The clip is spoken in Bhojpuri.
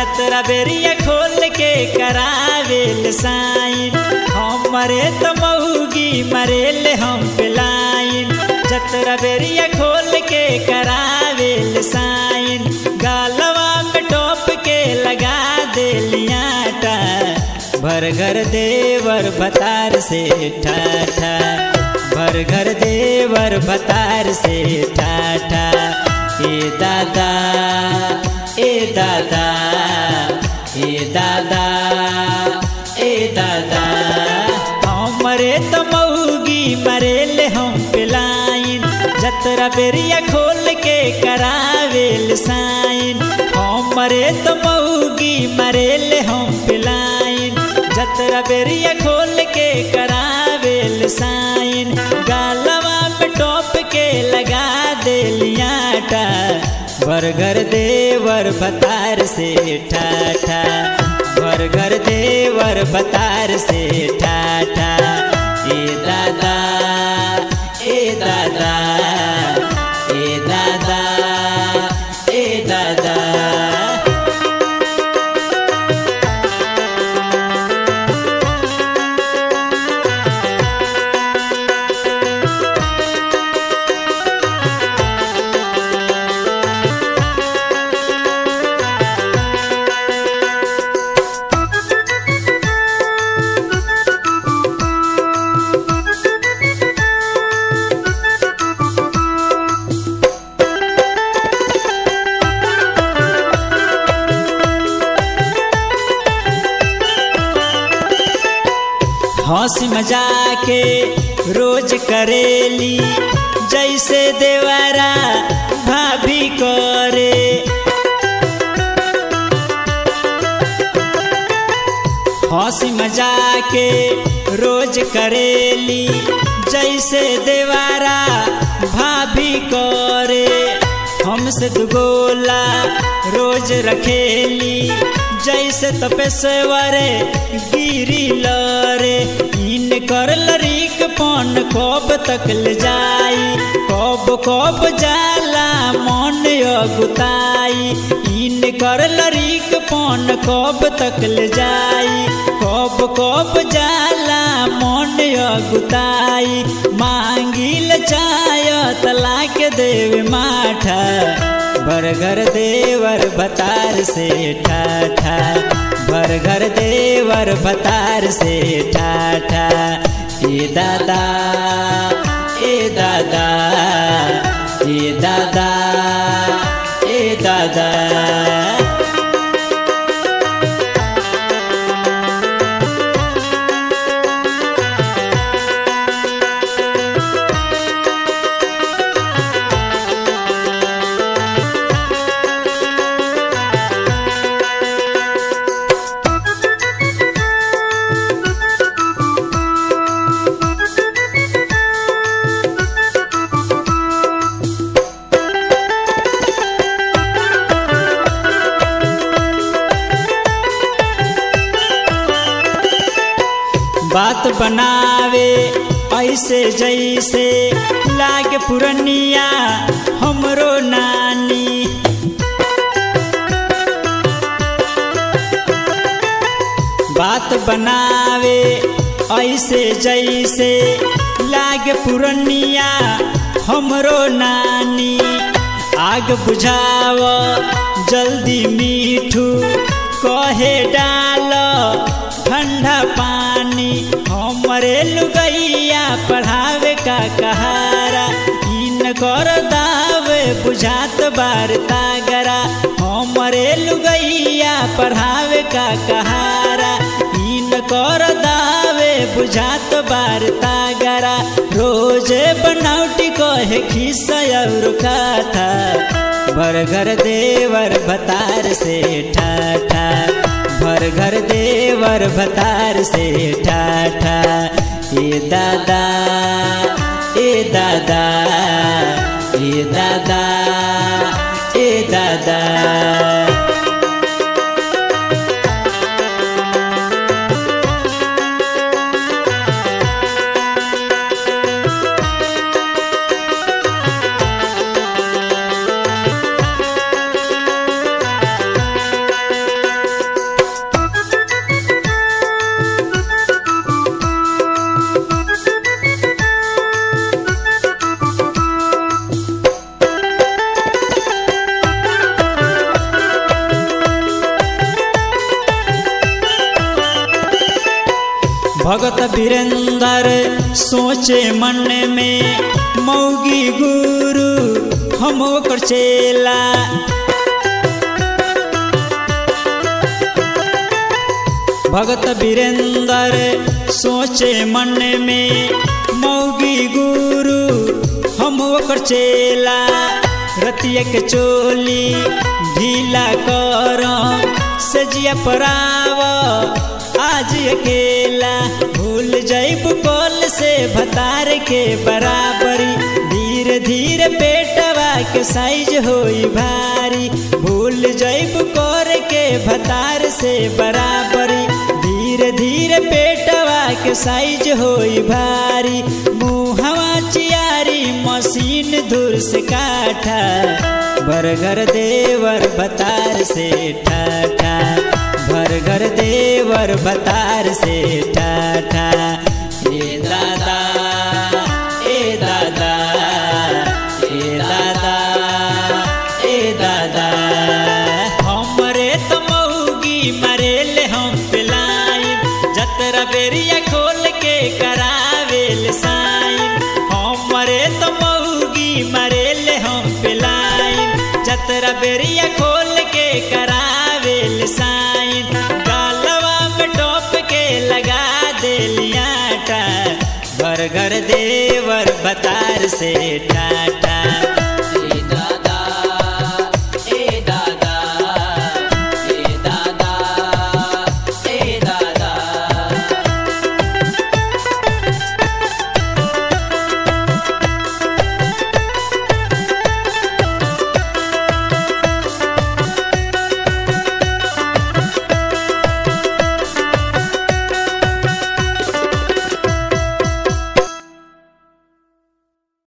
छतरा बेरिया खोल के करावेल साइन हमरे तो मऊगी मरेल हम पिलाइन छतरा बेरिया खोल के करावेल साइन गालवा में टोप के लगा देलियाटा भर घर देवर भतार से ठाठा भर घर देवर भतार से ठाठा ए दादा ए दादा ए दादा ए दादा हमरे तो मऊगी मरेल हम पिलाइन जतरा बेरिया खोल के करावेल साइन हमरे तो मऊगी मरेल हम पिलाइन जतरा बेरिया खोल के करावेल साइन गालवा में टोप के लगा देलियाटा बरगर देवर भतार से ठाठा बरगर देवर भतार से ठाठा ए दादा ए दादा ए दादा ए दादा हंसी मजाके रोज करेली जैसे देवारा भाभी करे हंसी मजाके रोज करेली जैसे देवारा भाभी करे हमसे दुगोला रोज रखेली जैसे तपेश्वरे गिरी लरे इन कर लरीक पन कब तक ले जाई कब कब जाला मन अगुताई इन कर लरीक पन कब तक ले जाई कब कब जाला मन अगुताई मांगिल चाय तलाक देव माठा बरगर देवर भतार से ठाठा बरगर देवर भतार से ठाठा ए दादा ए दादा ए दादा ए दादा बात बनावे ऐसे जैसे लागे पुरनिया हमरो नानी बात बनावे ऐसे जैसे लागे पुरनिया हमरो नानी आग बुझाव जल्दी मीठू कहे डाल ठंडा पानी हमरे लुगैया पढ़ावे का कहारा इन कर दावे बुझात बार तागरा हमरे लुगैया पढ़ावे का कहारा इन कर दावे बुझात बार तागरा रोज बनौटी कहे खिस्सा और कथा बरगर देवर भतार से ठाठा भर घर देवर भतार से ठाठा ए दादा ए दादा ए दादा ए दादा भगत वीरेंद्र सोचे मन में मौगी गुरु हम ओकर चेला भगत वीरेंद्र सोचे मन में मौगी गुरु हम ओकर चेला रतिया के चोली ढीला कर सजिया पराव आज अकेला भूल जाइब कॉल से भतार के बराबरी धीरे धीरे पेटवा के साइज होई भारी भूल जाइब कर के भतार से बराबरी धीरे धीरे पेटवा के साइज होई भारी मुहवा चियारी मशीन दूर से काठा बरगर देवर बतार से ठाठा बरगर देवर बतार से ठाठा ए दादा ए दादा ए दादा ए दादा हमरे तो मऊगी मरेले हम पिलाइम जतरा बेरिया खोल के करावेल साइम हमरे तो मऊगी मरेले हम पिलाइम जतरा बेरिया खोल के करावेल साइन गालवा में टोप के लगा देलियाटा घर घर देवर बतार से टाटा